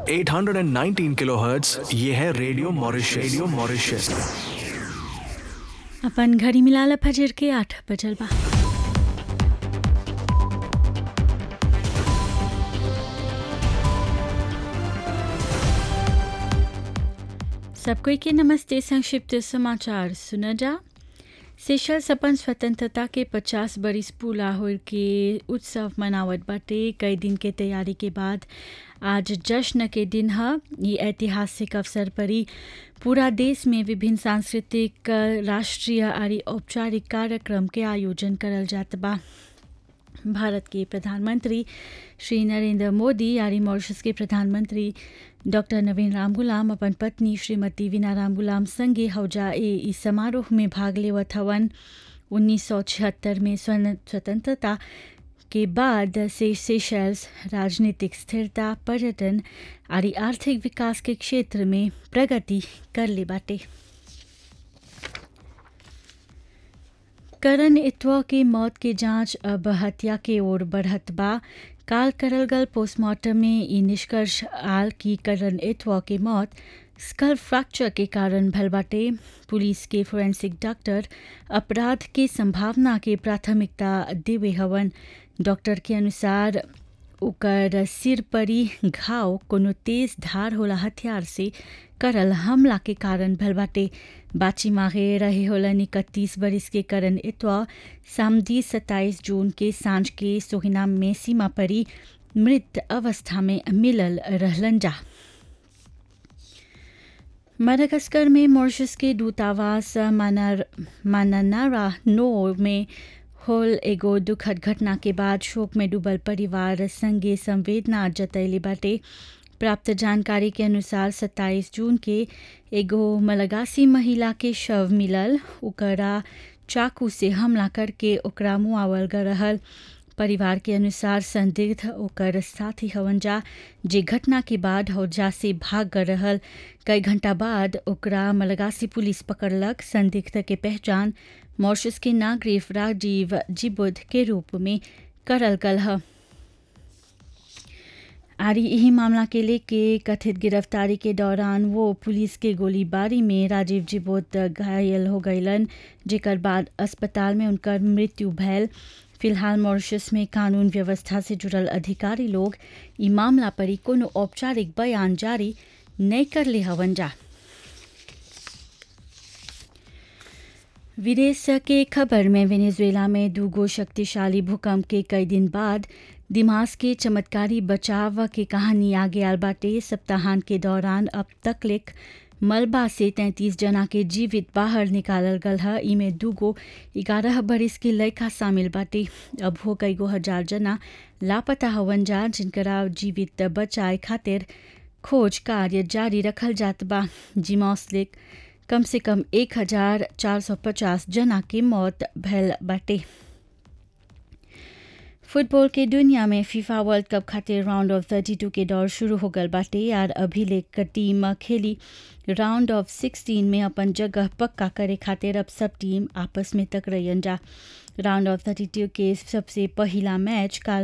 819 kilohertz ये है radio Mauritius radio Mauritius अपन घड़ी मिलाला फजर के आठ बजल बा सब कोई के नमस्ते संक्षिप्त समाचार सुना जा सेशल्स अपन स्वतंत्रता के 50 बरिस पूरा होर के उत्सव मनावत बाटे कई दिन के तैयारी के बाद आज जश्न के दिन ह ये ऐतिहासिक अवसर पर ही पूरा देश में विभिन्न सांस्कृतिक राष्ट्रीय आदि औपचारिक कार्यक्रम के आयोजन करल जात बा भारत के प्रधानमंत्री श्री नरेंद्र मोदी यानी मॉरिशस के प्रधानमंत्री डॉक्टर नवीन राम गुलाम अपन पत्नी श्रीमती वीना राम गुलाम संगे हौजा ए इस समारोह में भाग लेवत हवन उन्नीस सौ छिहत्तर में स्वतंत्रता के बाद से सेशल्स राजनीतिक स्थिरता पर्यटन और आर्थिक विकास के क्षेत्र में प्रगति कर ले बाटे करण इतवा के मौत के जांच अब हत्या के ओर बढ़त बा काल करल गल पोस्टमार्टम में ई निष्कर्ष आल की करण इतवा के मौत स्कल फ्रैक्चर के कारण भल बाटे पुलिस के फोरेंसिक डॉक्टर अपराध के संभावना के प्राथमिकता देवे हवन डॉक्टर के अनुसार ओकर सिर परी घाव कोनो तेज धार होला हथियार से करल हमला के कारण भल बाटे बाची मागे रहे होलन इकतीस बरिस के करण इतवा सामदी सत्ताईस जून के सांझ के सोहिनाम में सीमा परी मृत अवस्था में मिलल रहलन जा मडागास्कर में मॉरिशस के दूतावास मानानारा नो में होल एगो दुखद घटना के बाद शोक में डूबल परिवार संगे संवेदना जतैले बाटे प्राप्त जानकारी के अनुसार 27 जून के एगो मलगासी महिला के शव मिलल ओकरा चाकू से हमला करके ओकरा मुआवल गल रहल परिवार के अनुसार संदिग्ध ओकर साथी हवन जा जे घटना के बाद हौजा से भाग गल रहल कई घंटा बाद ओकरा मलगासी पुलिस पकड़लक संदिग्ध के पहचान मॉरिशस के नागरिक राजीव जिबुद के रूप में करल गल है आरी यही मामला के लेके कथित गिरफ्तारी के दौरान वो पुलिस के गोलीबारी में राजीव जिबोत घायल हो गईलन जेकर बाद अस्पताल में उनकर मृत्यु भैल फिलहाल मॉरिशस में कानून व्यवस्था से जुड़ल अधिकारी लोग ई मामला पर कोनो औपचारिक बयान जारी नहीं कर ले हवन जा विदेश के खबर में वेनेजुएला में दूगो शक्तिशाली भूकंप के कई दिन बाद दिमाग के चमत्कारी बचाव के कहानी आगे आल बाटे सप्ताहांत के दौरान अब तकलिक मलबा से तैंतीस जना के जीवित बाहर निकालल गल है इमे दूगो ग्यारह बरिस के लड़का शामिल बाटे अब हो कई गो हजार जना लापता हवन जा जिनकरा जीवित बचाए खातिर खोज कार्य जारी रखल जात बा जिमॉस्लिक कम से कम एक हजार चार सौ पचास जना की मौत भैल बाटे फुटबॉल के दुनिया में फीफा वर्ल्ड कप खातिर राउंड ऑफ थर्टी टू के दौर शुरू हो गल बाटे यार अभिलेख टीम खेली राउंड ऑफ सिक्सटीन में अपन जगह पक्का करे खातिर अब सब टीम आपस में टकराइन जा राउंड ऑफ थर्टी टू के सबसे पहला मैच काल